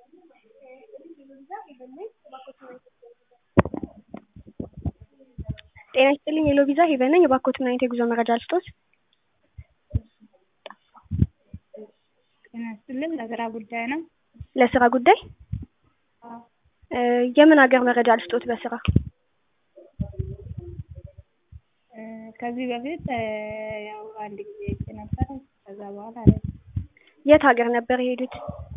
ጤና ይስጥልኝ ሄሎ ቪዛ ሄቨን ነኝ። እባክዎት ምን አይነት የጉዞ መረጃ ልስጥዎት? ጤና ይስጥልኝ ለስራ ጉዳይ ነው። ለስራ ጉዳይ አዎ እ የምን ሀገር መረጃ ልስጥዎት በስራ? እ ከዚህ በፊት እ ያው አንድ ጊዜ ሄጄ ነበር። ከዛ በኋላ አልሄድኩም። የት ሀገር ነበር የሄዱት?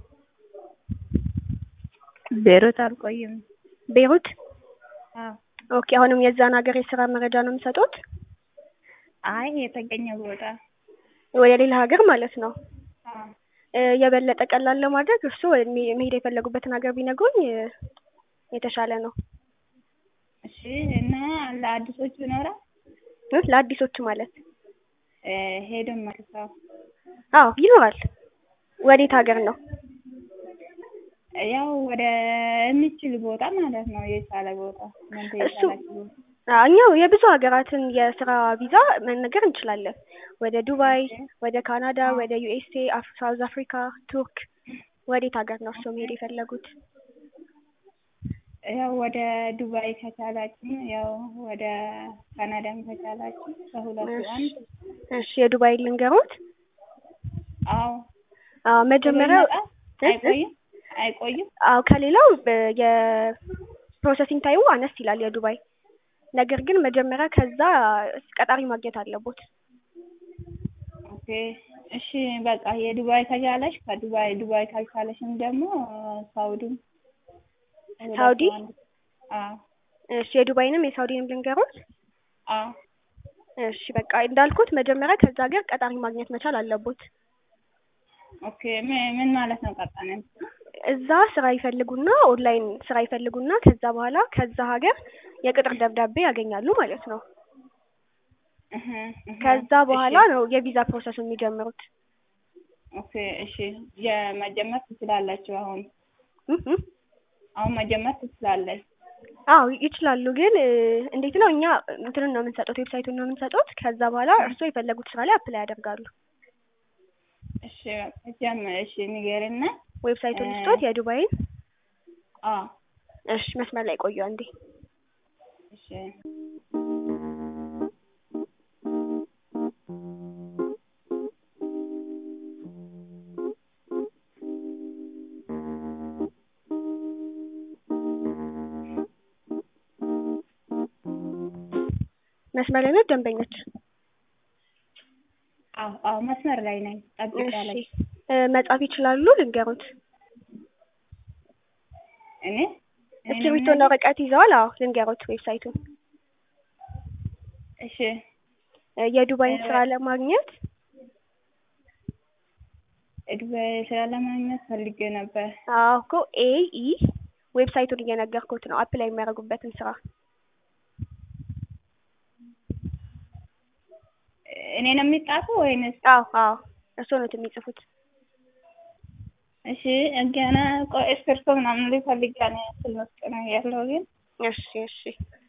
ቤይሩት አልቆይም። ቤይሩት? አዎ ኦኬ አሁንም የዛን ሀገር የስራ መረጃ ነው የሚሰጡት? አይ የተገኘ ቦታ ወደ ሌላ ሀገር ማለት ነው። አዎ እ የበለጠ ቀላል ለማድረግ እርስዎ መ- መሄድ የፈለጉበትን ሀገር ቢነግሩኝ እ የተሻለ ነው። እሺ እና ለአዲሶቹ ይኖራል? እ ለአዲሶቹ ማለት እ ሄዶ መልሰው አዎ ይኖራል። ወዴት ሀገር ነው? ያው ወደ የሚችል ቦታ ማለት ነው የቻለ ቦታ እናንተ እሱ የቻላችሁ ቦታ አዎ እኛ የብዙ ሀገራትን የስራ ቪዛ መነገር እንችላለን። ወደ ዱባይ፣ ወደ ካናዳ፣ ወደ ዩኤስኤ፣ አፍ ሳውዝ አፍሪካ፣ ቱርክ ወዴት ሀገር ነው እርስዎ መሄድ የፈለጉት? ያው ወደ ዱባይ ከቻላችሁ ያው ወደ ካናዳም ከቻላችሁ ከሁለቱ አንድ እሺ የዱባይ ልንገሮት? አዎ አዎ መጀመሪያ ይመጣል? አይቆይም አይቆይም አዎ ከሌላው በ- የፕሮሰሲንግ ታይሙ አነስ ይላል የዱባይ ነገር ግን መጀመሪያ ከዛ ቀጣሪ ማግኘት አለቦት። ኦኬ እሺ በቃ የዱባይ ከቻለሽ ከዱባይ ዱባይ ካልቻለሽም ደግሞ ሳውዲም ሁለቱ ሳውዲ? አንድ አዎ እሺ የዱባይንም የሳውዲንም ልንገሮት? አዎ እሺ በቃ እንዳልኩት መጀመሪያ ከዛ ሀገር ቀጣሪ ማግኘት መቻል አለቦት። ኦኬ ምን ምን ማለት ነው ቀጣሪ እዛ ስራ ይፈልጉና ኦንላይን ስራ ይፈልጉና ከዛ በኋላ ከዛ ሀገር የቅጥር ደብዳቤ ያገኛሉ ማለት ነው። እህ እህ ከዛ በኋላ እሺ ነው የቪዛ ፕሮሰሱ የሚጀምሩት። ኦኬ እሺ የመጀመር ትችላላችሁ አሁን እህ እህ አሁን መጀመር ትችላለች አዎ ይችላሉ። ግን እ እንዴት ነው እኛ እንትኑን ነው የምንሰጡት ዌብሳይቱን ነው የምንሰጡት። ከዛ በኋላ እርስዎ የፈለጉት ስራ ላይ አፕላይ ያደርጋሉ። እሺ በቃ ጀም እሺ ንገሪና ዌብሳይቱን እ ልስጦት የዱባይን? አዎ እሺ መስመር ላይ ቆዩ አንዴ። እሺ መስመር ላይ ነው ደንበኞች? አዎ አዎ መስመር ላይ ነኝ እሺ ጠብቂያለሽ እ መጻፍ ይችላሉ ልንገሮት? እኔ እኔ ነው እስክሪብቶና የምነግርሽ ወረቀት ይዘዋል? አዎ ልንገሮት ዌብሳይቱን። እሺ እ የዱባይን እ ስራ ለማግኘት ዱባይ ስራ ለማግኘት ፈልጌ ነበር አዎ እኮ ኤ ኢ ዌብሳይቱን እየነገርኩት ነው አፕላይ የሚያደርጉበትን ስራ። እኔ ነው የሚጻፈው ወይንስ አዎ አዎ እርስዎ ኖት የሚጽፉት። እሺ ገና ቆይ እስክሪብቶ ምናምን ልፈልግ ያለ ስል ውስጥ ነው ያለው ግን እሺ እሺ